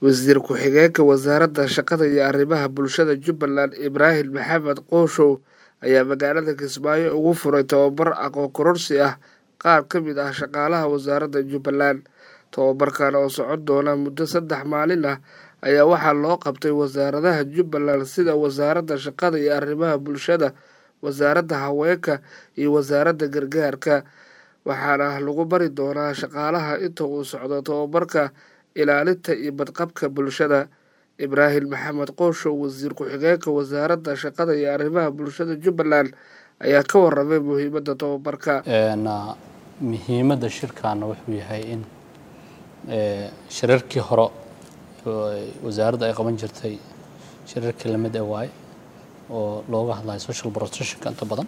wasiir ku-xigeenka wasaaradda shaqada iyo arrimaha bulshada jubbaland ibraahim maxamed qooshow ayaa magaalada kismaayo ugu furay tababar aqoon kororsi ah qaar ka mid ah shaqaalaha wasaaradda jubbaland tababarkan oo socon doona muddo saddex maalin ah ayaa waxaa loo qabtay wasaaradaha jubbaland sida wasaaradda shaqada iyo arrimaha bulshada wasaaradda haweenka iyo wasaaradda gargaarka waxaana lagu bari doonaa shaqaalaha inta uu socdo tababarka ilaalinta iyo badqabka bulshada ibraahim maxamed qooshow wasiir ku-xigeenka wasaaradda shaqada iyo arrimaha bulshada jubbaland ayaa ka waramay muhiimadda tababarka muhiimadda shirkaana wuxuu yahay in shirarkii hore wasaaradda ay qaban jirtay shirarkii lamid ee waaye oo looga hadlayo social protectionka inta badan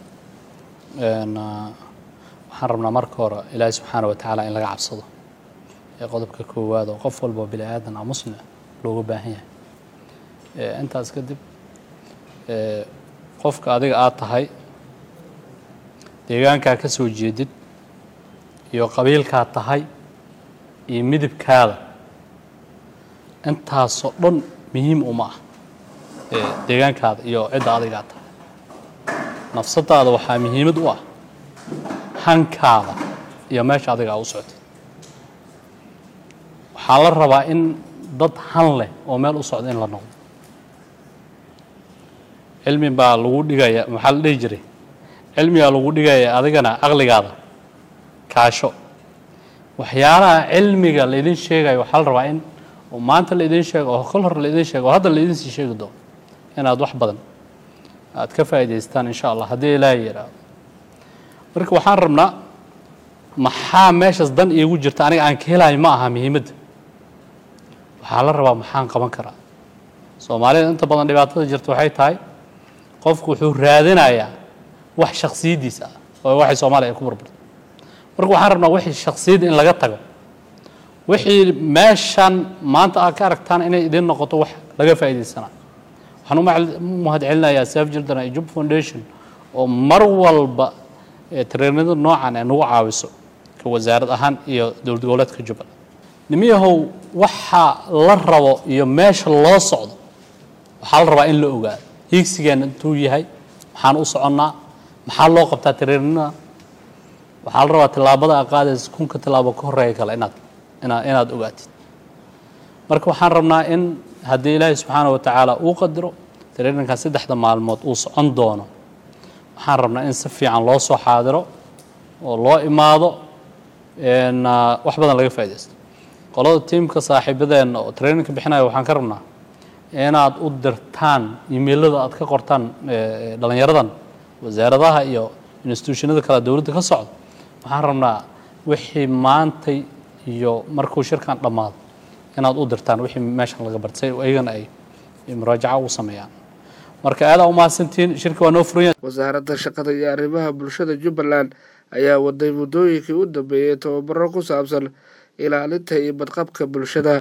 waxaan rabnaa marka hore ilaahi subxaana wa tacaala in laga cabsado ee qodobka koowaad oo qof walba bini aadan a muslim looga baahan yahay intaas kadib qofka adiga aad tahay deegaankaa ka soo jeedid iyo qabiilkaa tahay iyo midibkaada intaasoo dhan muhiim uma ah deegaankaada iyo cidda adigaa tahay nafsadaada waxaa muhiimad u ah hankaada iyo meesha adiga aa u soctid waxaa la rabaa in dad han leh oo meel u socda in la noqdo cilmi baa lagu dhigaya maxaa la dhihi jiray cilmigaa lagu dhigaya adigana aqligaada kaasho waxyaalaha cilmiga laydin sheegayo waxaa la rabaa in oo maanta laydin sheego oo kol hore laydin sheego oo hadda laydin sii sheegi doono inaad wax badan aad ka faa'idaystaan insha allah haddii ilaahay yidhaahdo marka waxaan rabnaa maxaa meeshaas dan iigu jirta aniga aan ka helayo ma aha muhiimadda waxaa la rabaa maxaan qaban karaa soomaalida inta badan dhibaatada jirta waxay tahay qofku wuxuu raadinayaa wax shaksiyaddiisa ah oo waxay soomaaliya ay ku burburto marka waxaan rabnaa wixii shaksiyadda in laga tago wixii meeshan maanta aad ka aragtaan inay idin noqoto wax laga faa'idaysana waxaan u mahad celinayaa saf jildana iyo jub foundation oo mar walba tareenada noocan ee nagu caawiso ka wasaarad ahaan iyo dowlad goboleedka jubbaland nimiyahow waxa la rabo iyo meesha loo socdo waxaa la rabaa in la ogaado hiigsigeena intuu yahay maxaan u soconnaa maxaa loo qabtaa tareenada waxaa la rabaa tillaabada a qaadaysa kunka tillaabo ka horreeya kale inaad inaad inaad ogaatid marka waxaan rabnaa in haddii ilaahay subxaana wa tacaala uu qadiro tareeninkan saddexda maalmood uu socon doono waxaan rabnaa in si fiican loo soo xaadiro oo loo imaado wax badan laga faaidaysto qolada tiimka saaxiibadeenna oo traininka bixinaya waxaan ka rabnaa inaad u dirtaan imailada aad ka qortaan dhalinyaradan wasaaradaha iyo institutionada kale dowladda ka socda waxaan rabnaa wixii maantay iyo markuu shirkan dhammaado inaad u dirtaan wixii meeshan laga bartay iyagana ay muraajaca u sameeyaan marka aadaa umahadsantihiin shirka waa noo furan wasaaradda shaqada iyo arrimaha bulshada jubbaland ayaa waday muddooyinkii u dambeeyey tababaro ku saabsan ilaalinta iyo badqabka bulshada